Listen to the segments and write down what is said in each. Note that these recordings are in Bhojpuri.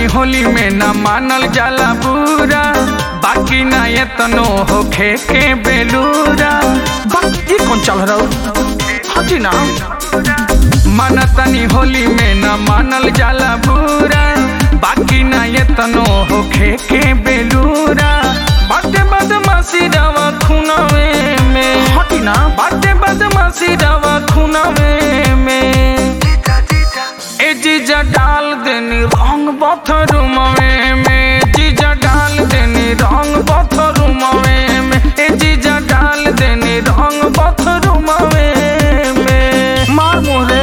होली में न मानल जाला बुरा बाकी ना ये तनो होखे के बेलूरा बाकी कौन चल रहा हटी ना मानतनी होली में न मानल जाला बुरा बाकी ना ये तनो होखे के बेलूरा बाटे बदमाशी रवा खुनावे में हटी ना बाटे बदमाशी रवा खुनावे में ए जीजा डाल देनी रंग बथरुमवे में जीजा डाल देनी रंग बथरुमवे में ए जीजा डाल देनी रंग बथरुमवे में मार मोरे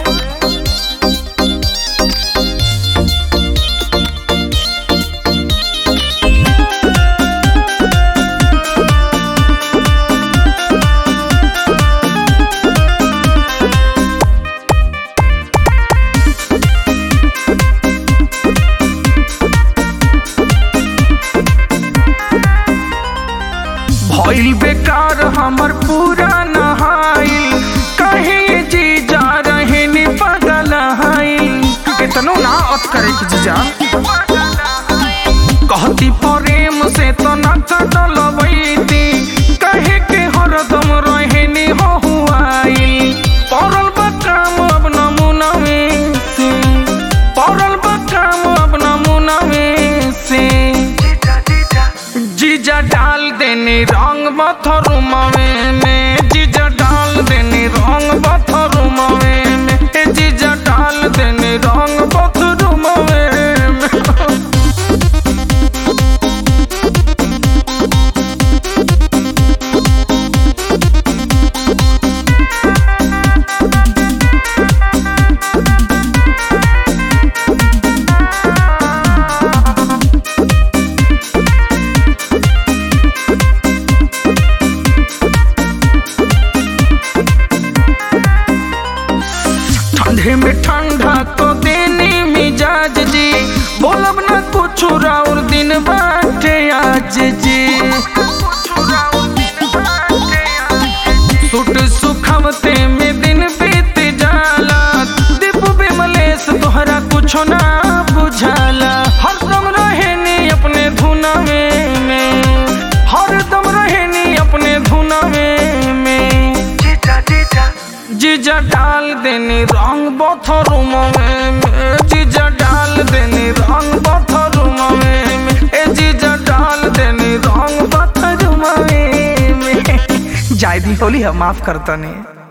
भइल बेकार हमर पूरा नहाइल कहीं जी जा रहे नि पगल हाइल कितनो ना अत करे कि जीजा कहती प्रेम से तो न कटल बैती कहे के हरदम रहे नि हो हुआइल पड़ल बा काम अब नमूनवे से पड़ल बा काम अब नमूनवे से जीजा डाल देनी रंग बथरुमवे में जीजा डाल देनी रंग बथरुमवे में ए जीजा डाल देनी रंग बथरुमवे में ठंडे में ठंडा तो देने मिजाज जी बोलब ना कुछ और दिन बाटे आज जी सुट सुखमते में दिन बीत जाला दीप बिमलेश तोहरा कुछ ना बुझाला हरदम रहेनी अपने धुनवे में हरदम रहेनी अपने धुनवे में जीजा डाल देनी रंग बथरुम में जीजा डाल देनी रंग बथरुम में ए जीजा डाल देनी रंग बथरुम में जायदी होली हम माफ करता नहीं